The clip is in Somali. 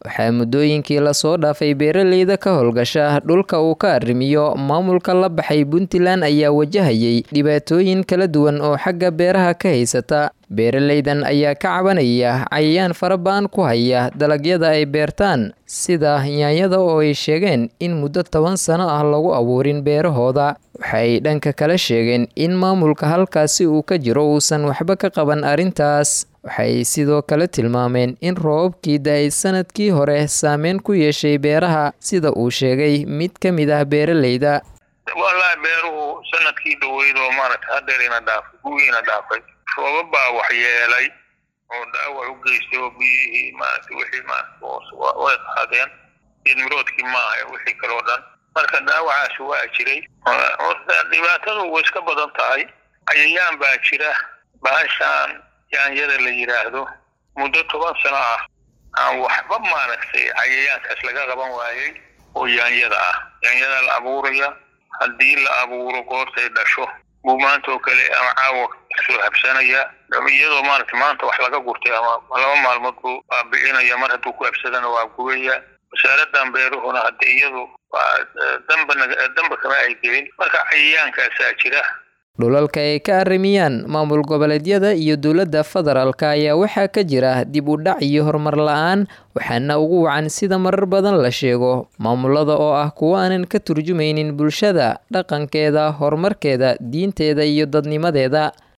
waxaa muddooyinkii lasoo dhaafay beeraleyda ka howlgasha dhulka uu ka arrimiyo maamulka la baxay puntland ayaa wajahayay dhibaatooyin kala duwan oo xagga beeraha ka haysata beeraleydan ayaa ka cabanaya cayayaan fara-ba-an ku haya dalagyada ay beertaan sida yaanyada oo ay sheegeen in muddo toban sano ah lagu abuurin beerahooda waxay dhanka kale sheegeen in maamulka halkaasi uu ka jiro uusan waxba ka qaban arrintaas waxay sidoo kale tilmaameen in roobabkii da-ay sanadkii hore saameyn ku yeeshay beeraha sida uu sheegay mid ka mid ah beeraleyda wallaahi beeruhu sanadkii dhaweyd oo maaragta hadeerina dhaafay gugiina dhaafay roobab baa waxyeelay oo dhaawac u geystay oo biyihii maaragta wixii maarata way qaadeen geedmiroodkii maaha wixii kaloo dhan marka dhaawacaas waa jiray horta dhibaatadu way iska badan tahay cayayaan baa jira bahashaan yaanyada la yidhaahdo muddo toban sano ah aan waxba maaragtay cayayaankaas laga qaban waayey oo yaanyada ah yaanyada la abuuraya haddii la abuuro goortay dhasho buu maanta oo kale ama caawa soo habsanaya iyadoo maaragta maanta wax laga gurtay ama laba maalmood buu baabi'inaya mar hadduu ku habsadana waa gubaya wasaaradan beeruhuna hadda iyadu waa damba damba kama ay gelin marka cayayaankaasaa jira dhulalka ay ka arrimiyaan maamul goboleedyada iyo dowladda federaalka ayaa waxaa ka jira dib u dhac iyo horumar la-aan waxaana ugu wacan sida marar badan la sheego maamulada oo ah kuwo aanan ka turjumaynin bulshada dhaqankeeda horumarkeeda diinteeda iyo dadnimadeeda